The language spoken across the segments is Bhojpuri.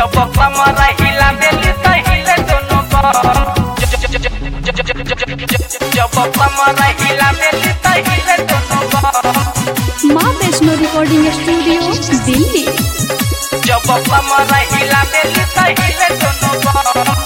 जब कमर हिला बेली त हिले दोनों बम जब कमर हिला बेली त हिले दोनों बम माँ वैष्णो रिकॉर्डिंग स्टूडियो दिल्ली जब कमर हिला बेली त हिले दोनों बम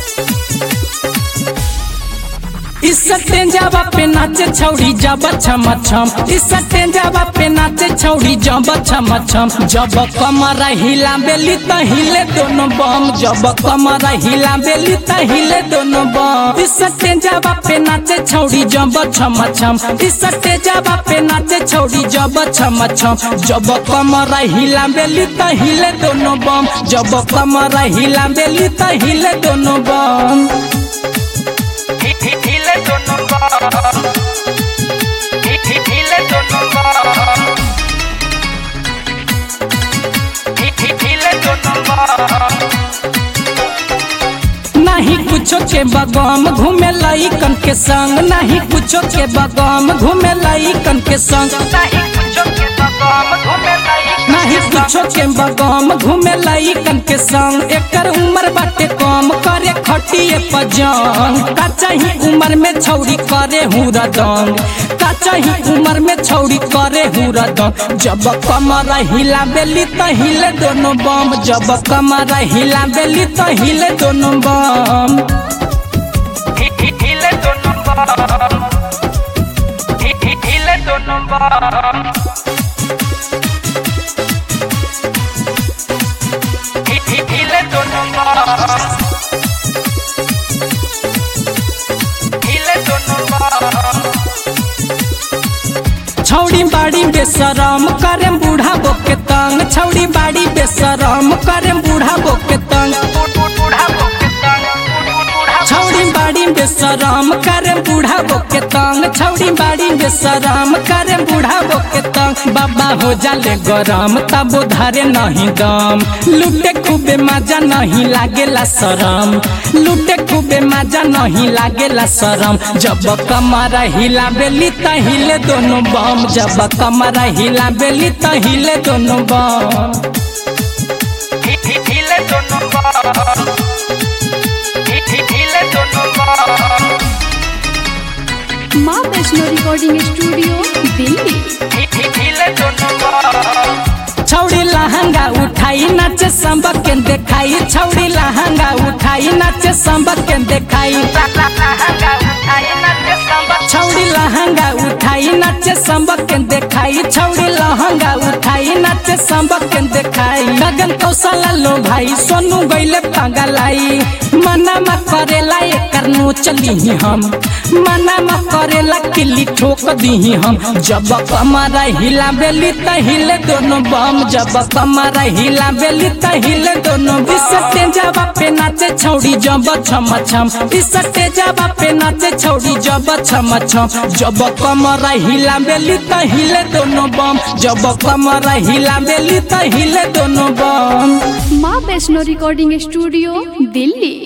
इस टेंजावा पे नाचे छौड़ी जब छम छम इस टेंजावा पे नाचे छौड़ी जब छम छम जब कमर हिला बेली त हिले दोनों बम जब कमर हिला बेली त हिले दोनों बम इस टेंजावा पे नाचे छौड़ी जब छम छम इस टेंजावा पे नाचे छौड़ी जब छम छम जब कमर हिला बेली त हिले दोनों बम जब कमर हिला बेली त हिले दोनों बम हिले दोनों बम हिले दोनों बम हिले दोनों बम नहीं कुछो के बगम घूमे लइकन के संग नहीं कुछो के बगम घूमे लइकन के संग नहीं कुछो के बगम घूमे लाई नहीं कुछो के बगम घूमे लइकन के संग एकर उम्र बाटे कम करे खटिए पजंग का चाही उम्र में छौरी करे हुरा दंग का चाही उम्र में छौरी करे हुरा दंग जब कमर हिला बेली त हिले दोनों बम जब कमर हिला बेली त हिले दोनों बम हिले दोनों बम हिले दोनों बम हिले दोनों बम हिले दोनों बम छौड़ी बाड़ी बेसरम करेम बूढ़ा बोके तंग छौड़ी बाड़ी बेसरम करेम बूढ़ा बोके तंग बूढ़ा बोके तंग बूढ़ा छौड़ी बाड़ी बेसरम करेम बूढ़ा बोके तंग छौड़ी बाड़ी बेसरम करेम बूढ़ा बोके तंग बाबा हो जाले गरम तब धारे नहीं दम लुटे खूबे मजा नहीं लागेला शरम लुटे खूबे मजा नहीं लागेला शरम जब कमर हिला बेली त हिले दोनों बम जब कमर हिला बेली त हिले दोनों बम हिले दोनों बम हिले दोनों बम माँ वैष्णो रिकॉर्डिंग स्टूडियो दिल्ली हिले दोनों बम छौड़ी लहंगा उठाई नाचे संबक के देखाई छौड़ी लहंगा उठाई नाचे संबक के देखाई छौड़ी लहंगा उठाई नाचे संबक के देखाई छौड़ी लहंगा उठाई नाचे संबक के देखाई गगन कौशल लो भाई सोनू गईले पागलाई मना म करेला एकर नो चली हम मना म करेला किल्ली ठोक दी हम जब कमर हिला बेली त हिले दोनों बम जब कमर हिला बेली त हिले दोनों बिसटे जावा पे नाचे छौड़ी जब छम छम बिसटे जावा पे नाचे छौड़ी जब छम छम जब कमर हिला बेली त हिले दोनों बम जब कमर हिला बेली त हिले दोनों बम माँ वैष्णो रिकॉर्डिंग स्टूडियो दिल्ली